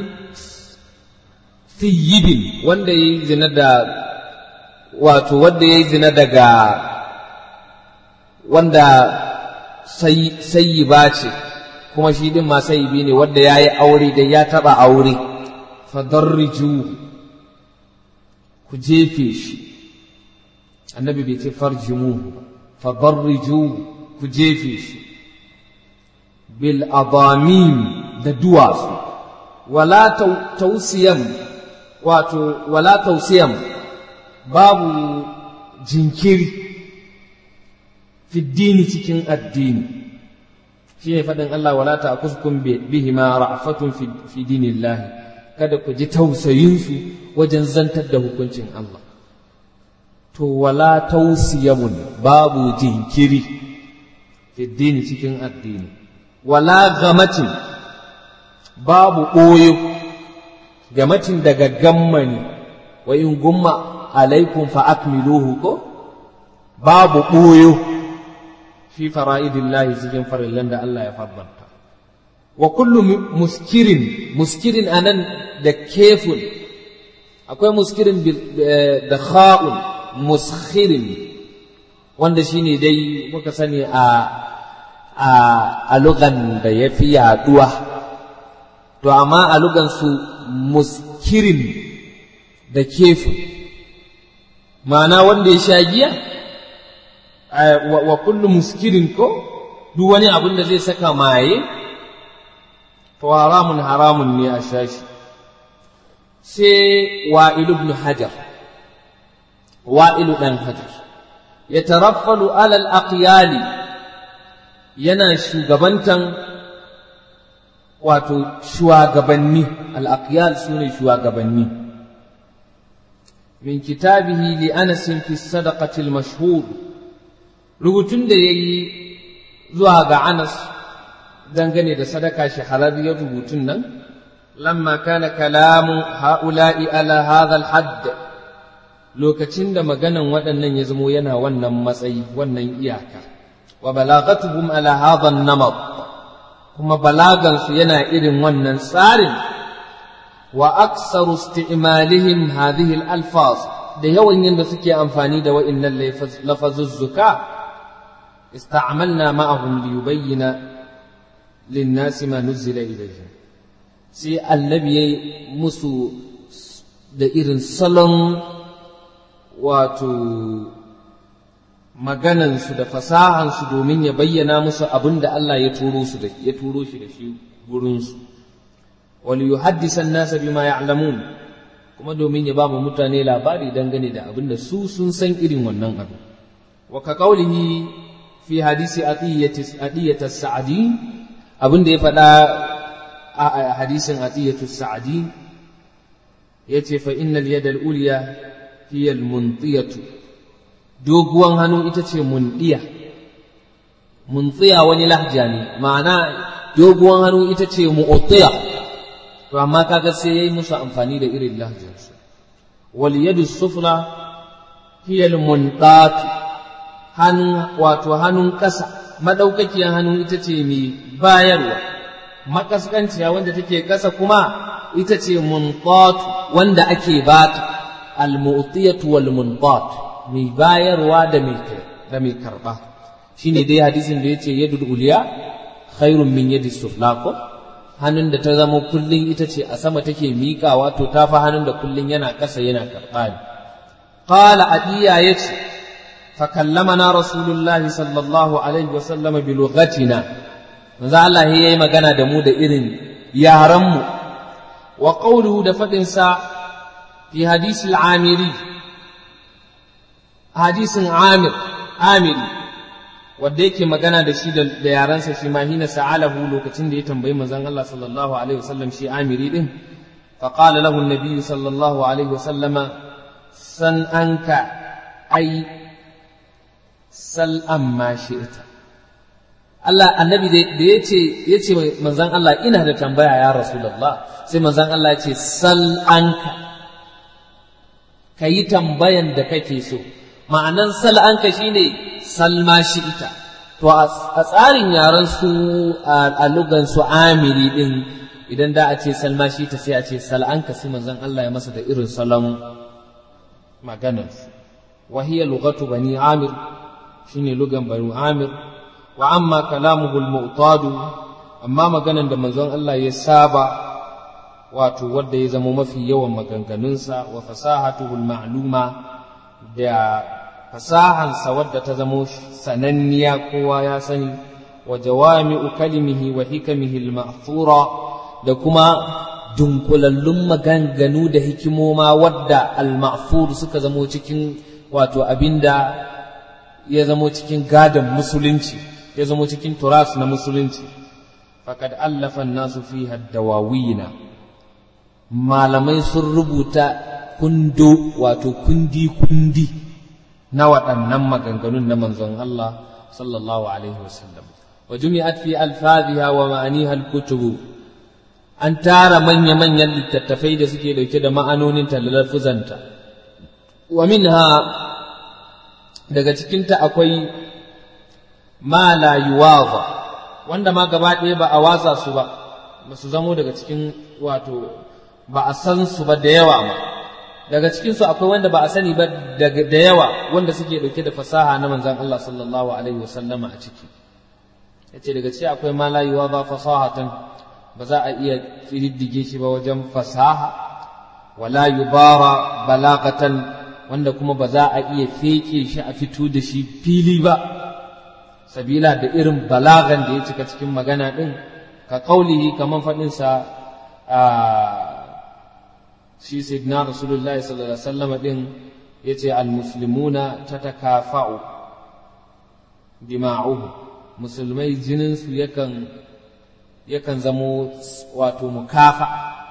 thiyibin wanda ya yi zina da wato wanda ya yi zina daga wanda sayi ba ce kuma shi din ma sayi ne wanda ya yi aure da ya taɓa aure fadarriju ku jefe shi annabi bai ce farjimu fadarriju ku jefe shi bil adamim da duwatsu wala tausiyan wato wala tausiyan babu jinkiri fiddini cikin addini shi ne faɗin Allah wala ta kuskum bihi ma ra'fatun fi dinillahi kada ku ji tausayinsu wajen zantar da hukuncin Allah to wala tausiyamun babu jinkiri fiddini cikin addini wala gamatin babu ɓoyo gamatin daga gammani wa in gumma alaikum fa akmiluhu ko babu ɓoyo fi fara'idillahi cikin farillan da Allah ya farbanta wa kullu muskirin muskirin anan da kefun akwai muskirin da kha'un muskhirin wanda shine dai muka sani a a a lugan da ya fi yaduwa to amma a lugan su muskirin da kefun ma'ana wanda ya sha giya wa kullu muskirin ko duk wani abin da zai saka maye to haramun haramun ne a shashi sai wa'il ibn hajar wa'ilu dan hajar ya taraffalu alal aqyali yana shugabantan wato shugabanni al aqyal sune shugabanni min kitabihi li anas fi sadaqati al mashhur rubutun da yayi zuwa ga anas dangane da sadaka shahararriyar rubutun nan lamma kana kalamu ha'ula'i ala hadha al-hadd lokacin da maganan waɗannan ya zamo yana wannan matsayi wannan iyaka wa balagatuhum ala hadha an-namad kuma balagan su yana irin wannan tsarin wa aksaru isti'malihim hadhihi al-alfaz da yawan yanda suke amfani da wa'innan lafazuzzuka استعملنا معهم ليبين للناس ما نزل إليهم sai annabi ya musu da irin salon wato maganansu da fasahansu domin ya bayyana musu abin da Allah ya turo su da ya turo shi da shi gurinsu wal yuhaddisa an-nasa bima ya'lamun kuma domin ya ba mu mutane labari dangane da abin da su sun san irin wannan abu wa ka qaulihi fi hadisi atiyat as-sa'di abin da ya faɗa a hadisin atiyatu as-sa'di yace fa innal yada al-ulya hiya al-muntiyatu doguwan hannu ita ce mundiya muntiya wani lahja ne ma'ana doguwan hannu ita ce mu'tiya to amma kaga sai yayi musu amfani da irin lahjarsu wal yadu sufla hiya al-muntat hannu wato hannun ƙasa maɗaukakiyar hannu ita ce mai bayarwa makaskanciya wanda take ƙasa kuma ita ce muntat wanda ake bata al-mu'tiyatu wal muntat mai bayarwa da mai da mai karba shine dai hadisin da yace yadul uliya khairun min yadi sufla ko hannun da ta zama kullun ita ce a sama take miƙawa to ta fa hannun da kullun yana ƙasa yana karɓa ne qala adiya yace فكلمنا رسول الله صلى الله عليه وسلم بلغتنا manzo Allah ya yi magana da mu da irin yaranmu wa qawluhu da faɗinsa fi hadisi al-amiri hadisin amir amiri wanda yake magana da shi da yaransa shi ma hina sa'alahu lokacin da ya tambayi manzon Allah sallallahu alaihi wasallam shi amiri din fa qala lahu an-nabi sallallahu alaihi wasallama san anka ai sal amma shi'ta Allah annabi da ya ce ya ce manzon Allah ina da tambaya ya Rasulullah sai manzon Allah ya ce sal anka ka yi tambayan da kake so ma'anan sal anka shine sal ma shi'ta to a tsarin yaran su a lugan su amiri din idan da a ce salma shi ta sai a ce sal'anka sai manzon Allah ya masa da irin salon maganar wa hiya lughatu bani amir shine lugan bani amir wa amma kalamuhu al-mu'tad amma maganan da manzon Allah ya saba wato wanda ya zama mafi yawan maganganunsa wa fasahatuhu al-ma'luma da fasahansa wadda ta zamo sananniya kowa ya sani wa jawami'u kalimihi wa hikamihi al-ma'thura da kuma dunkulallun maganganu da hikimoma wadda al-ma'thur suka zamo cikin wato abinda ya zamo cikin gadon musulunci ya zamo cikin turas na musulunci faqad allafa an-nasu fiha dawawina malamai sun rubuta kundo wato kundi kundi na waɗannan maganganun na manzon Allah sallallahu alaihi wasallam wa jumi'at fi alfadhiha wa ma'aniha al-kutub an tara manya manyan littattafai da suke dauke da ma'anonin talafuzanta wa minha daga cikin ta akwai ma la yuwaza wanda ma gaba ɗaya ba a watsa su ba ba su zamo daga cikin wato ba a san su ba da yawa ma daga cikinsu akwai wanda ba a sani ba da yawa wanda suke dauke da fasaha na manzan Allah sallallahu alaihi wasallama a ciki yace daga ciki akwai ma la yuwa ba fasahatan ba za a iya kididdige shi ba wajen fasaha wala yubara balagatan wanda kuma ba za a iya feke shi a fito da shi fili ba sabila da irin balagan da ya cika cikin magana din ka kaulihi kaman faɗinsa a shi sayyidina rasulullahi sallallahu alaihi wasallam din yace almuslimuna tatakafa'u dima'uhu musulmai jinin su yakan yakan zamo wato mukafa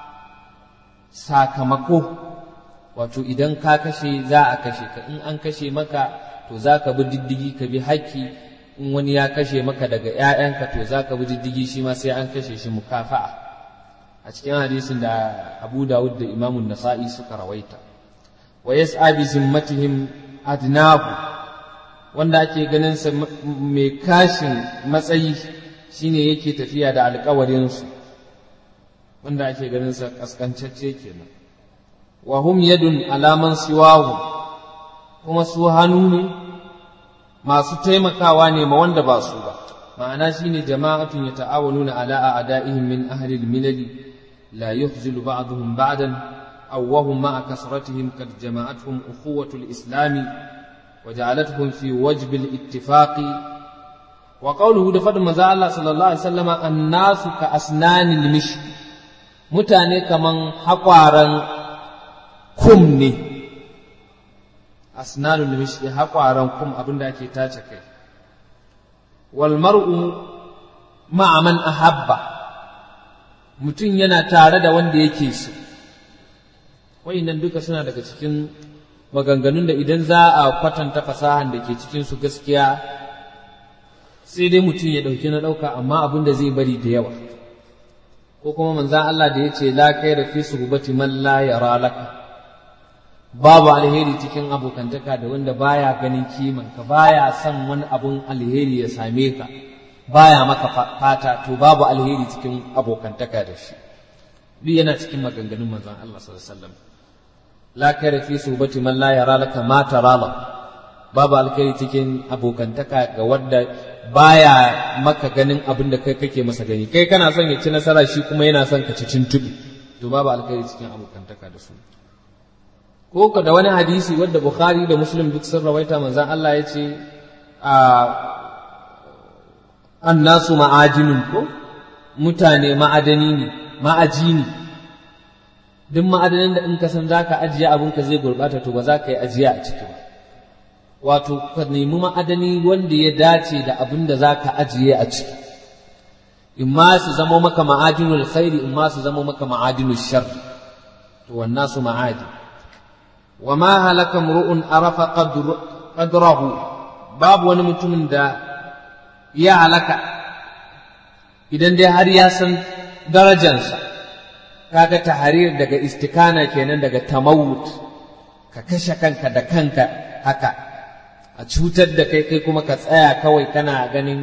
sakamako wato idan ka kashe za a kashe ka in an kashe maka to za ka bi diddigi ka bi haƙƙi in wani ya kashe maka daga ‘ya'yanka to za ka bi diddigi shi ma sai an kashe shi mukafa'a a cikin hadisin da Abu Dawud da Imam Nasa'i suka rawaita wa yas'a bi zimmatihim adnahu wanda ake ganin sa mai kashin matsayi shine yake tafiya da alƙawarin su wanda ake ganin sa kaskancacce kenan wa hum yadun alaman siwahu kuma su hannu ne masu taimakawa ne ma wanda ba su ba ma'ana shine jama'atun yata'awanuna ala a'da'ihim min ahli al-milali لا يخزل بعضهم بعدا أو وهم مع كثرتهم قد جمعتهم أخوة الإسلام وجعلتهم في وجب الاتفاق وقوله دفد مزا الله صلى الله عليه وسلم الناس كأسنان المشي متاني كمن حقارا كمني أسنان المشي حقارا كم أبن داكي تاتكي والمرء مع من أحبه mutum yana tare da wanda yake so nan duka suna daga cikin maganganun da idan za a kwatanta fasahan da ke cikin su gaskiya sai dai mutum ya ɗauki na ɗauka amma abin da zai bari da yawa ko kuma manzan Allah da ya ce la kai rafi suhbati man la yara laka babu alheri cikin abokantaka da wanda baya ganin kiman ka baya son wani abun alheri ya same ka baya maka fata to babu alheri cikin abokantaka da shi duk yana cikin maganganun manzon Allah sallallahu alaihi wasallam la kare fi subati man la yara laka ma tara la babu alheri cikin abokantaka ga wanda baya maka ganin abin da kai kake masa gani kai kana son ya ci nasara shi kuma yana son ka ci tuntubi to babu alheri cikin abokantaka da su ko ka da wani hadisi wanda Bukhari da Muslim duk sun rawaita manzon Allah ya ce a annasu ma'ajinun ko mutane ma'adani ne ma'aji ne duk ma'adanin da in ka san za ka ajiye abinka zai gurɓata to ba za ka yi ajiya a ciki ba wato ka nemi ma'adani wanda ya dace da abin da za ka ajiye a ciki in ma su zamo maka ma'adinul khairi in ma su zamo maka ma'adinul shar to wannan su ma'adi wa ma halaka mru'un arafa qadrahu babu wani mutumin da ya halaka idan dai har ya san darajansa kaga taharir daga istikana kenan daga tamawut ka kashe kanka da kanka haka a cutar da kai kai kuma ka tsaya kawai kana ganin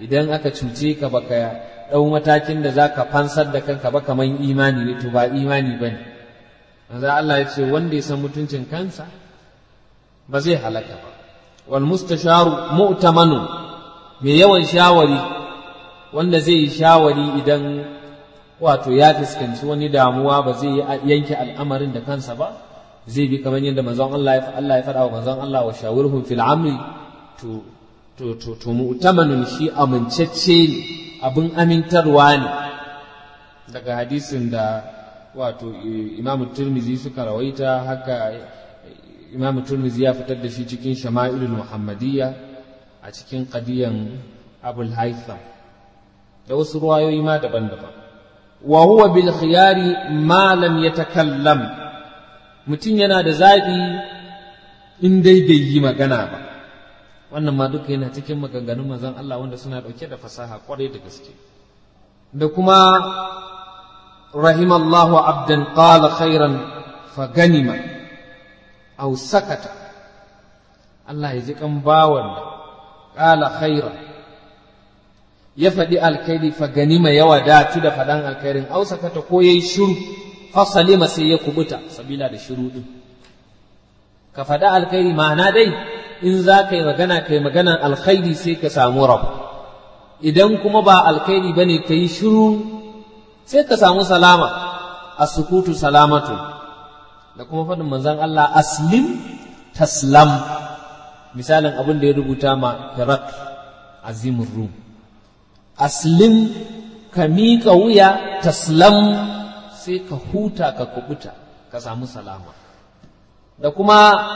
idan aka cuce ka baka ɗau matakin da za ka fansar da kanka ba kamar imani ne to ba imani ba ne Allah ya ce wanda ya san mutuncin kansa ba zai halaka ba wal mustasharu mu'tamanu mai yawan shawari wanda zai yi shawari idan wato ya fuskanci wani damuwa ba zai yanke al'amarin da kansa ba zai bi kamar yadda manzon Allah ya Allah ya faɗa wa manzon Allah wa shawirhum fil amri to to to to mu'tamanun shi amincacce ne abin amintarwa ne daga hadisin da wato Imam Tirmidhi suka rawaita haka Imam Tirmidhi ya fitar da shi cikin Shama'ilul Muhammadiyya a cikin qadiyan Abul Haytham da wasu ruwayoyi ma daban-daban wa huwa bil khiyari ma lam yatakallam mutum yana da zaɓi in dai bai yi magana ba wannan ma duka yana cikin maganganun manzon Allah wanda suna ɗauke da fasaha kwarai da gaske da kuma rahimallahu abdan qala khairan fa ganima aw sakata Allah ya ji kan bawan qala khairan ya faɗi alkhairi fa ganima ya wadatu da faɗan alkhairin aw sakata ko yayi shiru fa salima sai ya kubuta sabila da shiru din ka faɗi alkhairi ma'ana dai in za ka yi magana ka yi maganan alkhairi sai ka samu rabu idan kuma ba alkhairi ba ne ka yi shiru sai ka samu salama a sukutu salamatu da kuma faɗin manzan Allah aslim taslam misalin abin da ya rubuta ma firak azimin rum aslim ka miƙa wuya taslam sai ka huta ka kubuta ka samu salama da kuma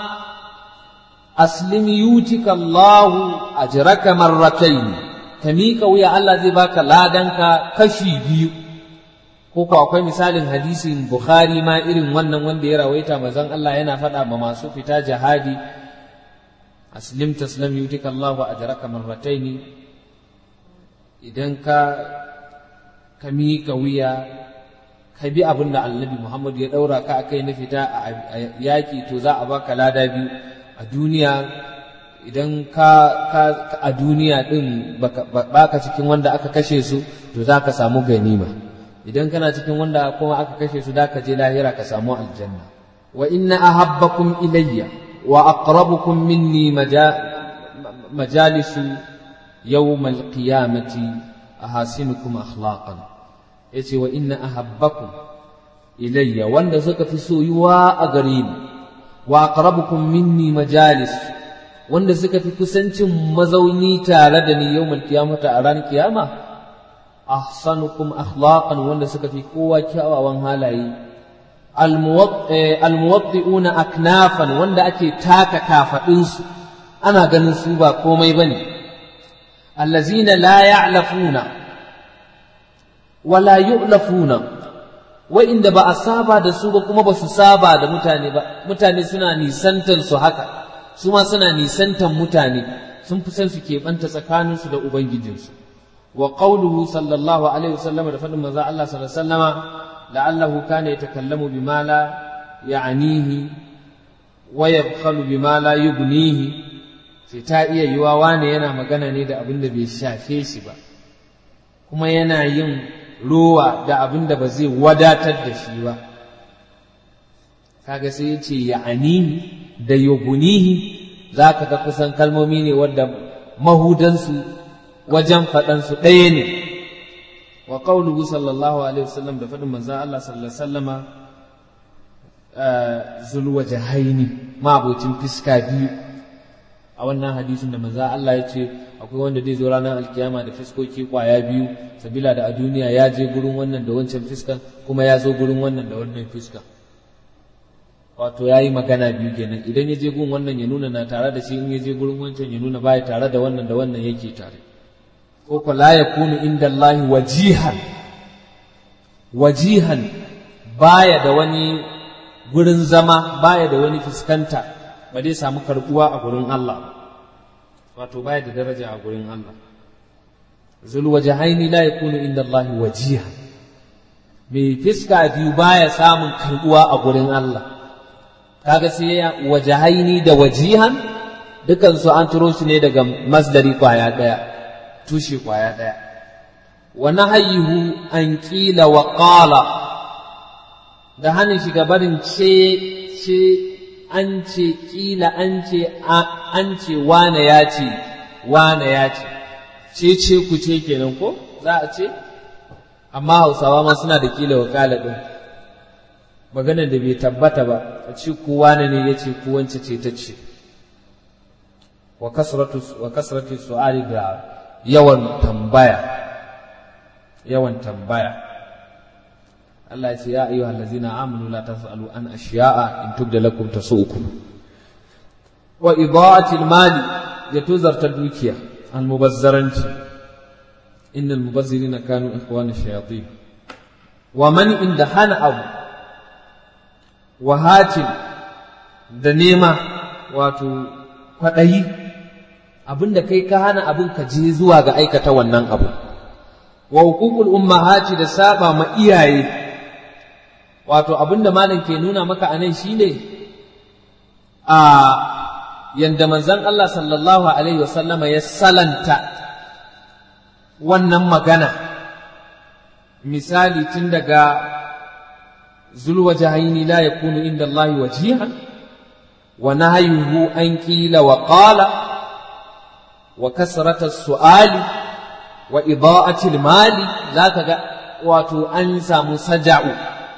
aslim yutika Allahu ajraka marratayn ka miƙa wuya Allah zai baka ladanka kashi biyu ko ko akwai misalin hadisin Bukhari ma irin wannan wanda ya rawaita manzon Allah yana faɗa ma masu fita jihadi aslim taslam yutika Allahu ajraka marratayn idan ka ka miƙa wuya ka bi abin da annabi Muhammad ya ɗaura ka akai na fita a yaƙi to za a baka lada biyu a duniya idan ka, ka, a duniya ɗin baka cikin wanda aka kashe su to za ka samu ganima idan kana cikin wanda kuma aka kashe su da ka je lahira ka samu aljanna wa inna ahabbakum ilayya wa aqrabukum minni majalisu yawmal qiyamati ahasinukum akhlaqan yace wa inna ahabbakum ilayya wanda suka fi soyuwa a gare ni wa aqrabukum minni majalis wanda suka fi kusancin mazauni tare da ni yawmal qiyamata a ranar kiyama ahsanukum akhlaqan wanda suka fi kowa kyawawan halaye almuwaddi'una aknafan wanda ake taka kafadinsu ana ganin su ba komai bane allazina la ya'lafuna wala yu'lafuna wa'inda ba a saba da su ba kuma ba su saba da mutane ba mutane suna nisantan su haka su ma suna nisantan mutane sun fi san su keɓanta tsakaninsu da ubangijinsu wa qawluhu sallallahu alaihi wasallam da faɗin manzo Allah sallallahu alaihi wasallama la'allahu kana yatakallamu bima la ya'nihi wa yabkhalu bima la yughnihi sai ta iya yiwa wane yana magana ne da abin da bai shafe shi ba kuma yana yin rowa da abin da ba zai wadatar da shi ba kaga sai ya ce ya'anihi da yugunihi za ka ga kusan kalmomi ne wadda mahudansu wajen faɗansu ɗaya ne wa qawluhu sallallahu alaihi wasallam da faɗin manzon Allah sallallahu alaihi wasallama zulwajahaini ma abocin fiska biyu a wannan hadisin da manzon Allah ya ce akwai wanda zai zo ranar alkiyama da fiskoki kwaya biyu sabila da a duniya ya je gurin wannan da wancan fiskan kuma ya zo gurin wannan da wannan fiskan wato ya yi magana biyu kenan idan ya je gun wannan ya nuna na tare da shi in ya je gurin wancan ya nuna baya tare da wannan da wannan yake tare ko ko la yakunu inda Allah wajihan wajihan baya da wani gurin zama baya da wani fuskanta ba dai samu karbuwa a gurin Allah wato baya da daraja a gurin Allah zul wajahaini la yakunu inda Allah wajihan mai fiska biyu baya samun karbuwa a gurin Allah kaga sai ya wajahaini da wajihan dukan su an turo su ne daga masdari kwaya daya tushe kwaya ɗaya wa nahayuhu an ƙila wa ƙala da hannun shiga barin ce ce an ce ƙila an ce an ce wane ya ce wane ya ce ce ce ku ce kenan ko za a ce amma hausawa ma suna da ƙila wa ƙala ɗin maganar da bai tabbata ba a ce ku wane ne ya ce ku wance ce ta ce wa kasratu su'ali da yawan tambaya yawan tambaya Allah ya ce ya ayyuha allazina amanu la tas'alu an ashiya'a in tubda lakum tasu'ukum wa ida'ati mali ya tuzarta dukiya almubazzaranci innal mubazzirina kanu ikhwana shayatin wa man inda hana abu wa hatin da nema wato kwaɗayi abinda kai ka hana abin ka je zuwa ga aikata wannan abu wa hukukul ummahati da saba ma iyaye wato abinda malam ke nuna maka anan shine a yanda manzon Allah sallallahu alaihi wasallama ya salanta wannan magana misali tun daga zulwajahaini la yakunu inda Allah wajihan wa nahyuhu an qila wa qala wa kasrata su'ali wa ida'ati mali zaka ga wato an samu saja'u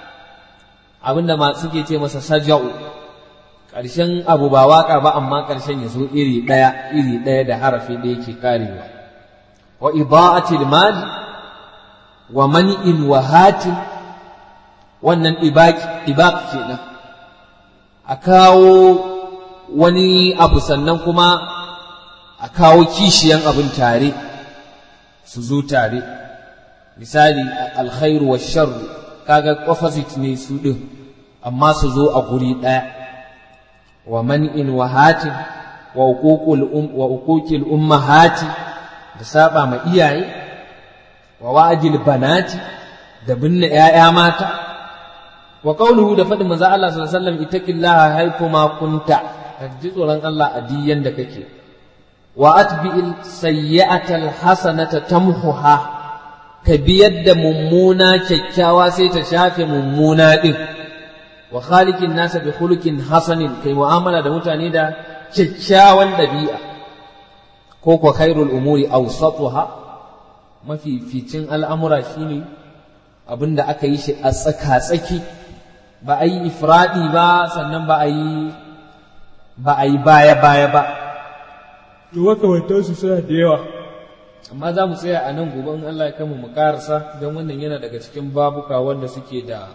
abinda ma suke ce masa saja'u ƙarshen abu ba waka ba amma ƙarshen ya zo iri ɗaya iri ɗaya da harafi da yake karewa wa ida'ati mali wa mani'in wa hatin wannan ibaq kenan a kawo wani abu sannan kuma a kawo kishiyan abin tare su zo tare misali alkhairu wa sharru kaga opposite ne su ɗin amma su zo a guri ɗaya wa man'in wa hatin wa uquqil ummahati da saba ma iyaye wa wa'dil banati da binne ‘ya'ya mata wa qawluhu da faɗin manzo Allah sallallahu alaihi wasallam ittaqillaha haythu ma kunta ji tsoron Allah a diyan da kake wa atbi'il sayyi'atal hasanata tamhuha ka biyar da mummuna kyakkyawa sai ta shafe mummuna din wa khaliqin nasa bi khuluqin hasanin kai mu'amala da mutane da kyakkyawan dabi'a ko ko khairul umuri awsatuha mafi ficin al'amura shine abinda aka yi shi a tsaka-tsaki ba a yi ifradi ba sannan ba a yi ba a yi baya-baya ba to makamantansu suna da yawa amma za mu tsaya a nan gobe in Allah ya kama mu karasa don wannan yana daga cikin babuka wanda suke da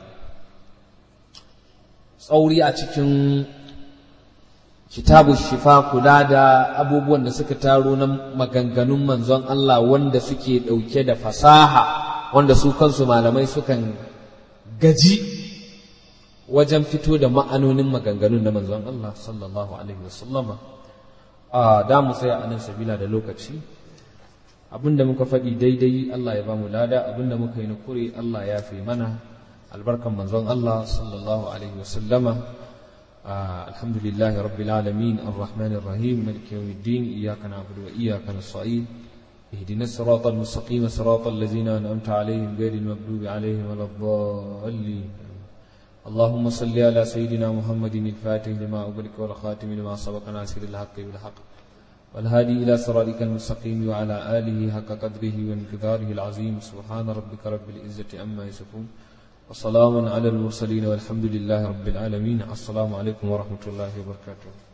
tsauri a cikin kitabu shifa kula da abubuwan da suka taro na maganganun manzon Allah wanda suke ɗauke da fasaha wanda su kansu malamai sukan gaji wajen fito da ma'anonin maganganun na manzon Allah sallallahu alaihi wasallama a da mu tsaya a nan sabila da lokaci abinda muka faɗi daidai Allah ya bamu lada abinda muka yi nukuri Allah ya fi mana albarkan manzon Allah sallallahu alaihi wasallama alhamdulillahi rabbil alamin arrahmanir rahim maliki yawmiddin iyyaka na'budu wa iyyaka nasta'in اهدنا الصراط المستقيم صراط الذين أنعمت عليهم غير المغضوب عليهم ولا الضالين اللهم صل على سيدنا محمد الفاتح لما أغلق والخاتم لما سبق ناصر الحق بالحق والهادي إلى صراطك المستقيم وعلى آله حق قدره وانقداره العظيم سبحان ربك رب العزة عما يصفون وسلام على المرسلين والحمد لله رب العالمين السلام عليكم ورحمة الله وبركاته